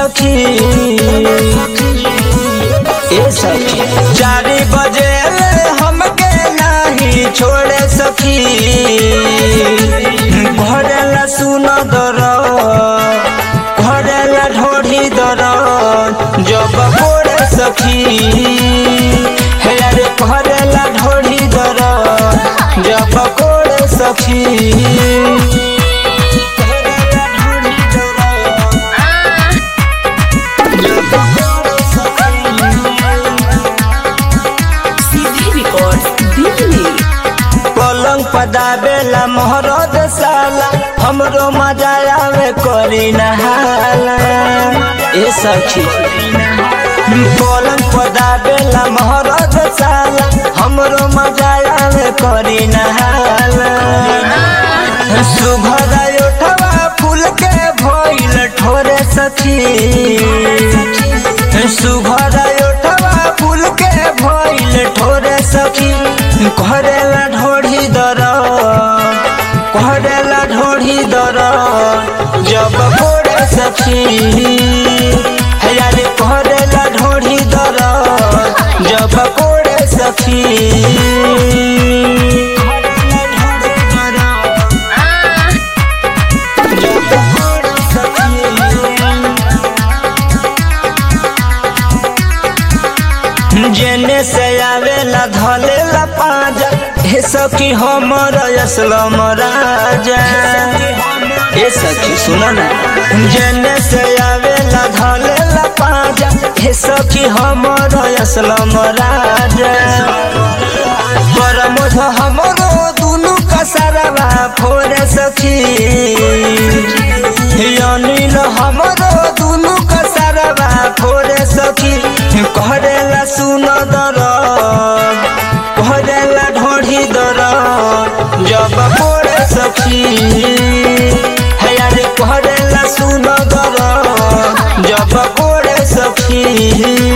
सखी ए सखी चार बजे हमके नहीं छोड़े सखी घरेला सुन दर घरेला ढोढ़ी दर जब कोड़े सखी हे रे घरेला ढोढ़ी दर जब कोड़े सखी घरेला ढोढ़ी दर CD Records Delhi. पलंग पदावेला मोहरद साला हमरो मजा आवे करी नहाला ए सखी पलंग पदावेला मोहरद साला हमरो मजा आवे करी नहाला सुभर उठवा फूल के भइल ठोरे सखी सुभर उठवा फूल के भइल ठोरे सखी घरेला ढोढ़ी दर घरेला ढोढ़ी दर जब कोड़े सखी हयारे घरेला ढोढ़ी दर जब कोड़े सखी घरेला ढोढ़ी दर, जब कोड़े सखी जेने से आवेला धलेला पाजा हे सखी हमर असलम राजा हे सखी सुन ना जेने से आवेला धलेला पाजा हे सखी हमर असलम राजा परमोध हमरो दुनु कसरवा फोरे सखी अनिल हमरो दुनु कसरवा फोरे सखी करेला सुन दर करेला ढोढ़ी दर जब कोरे सखी हयारे करेला सुन दर जब कोरे सखी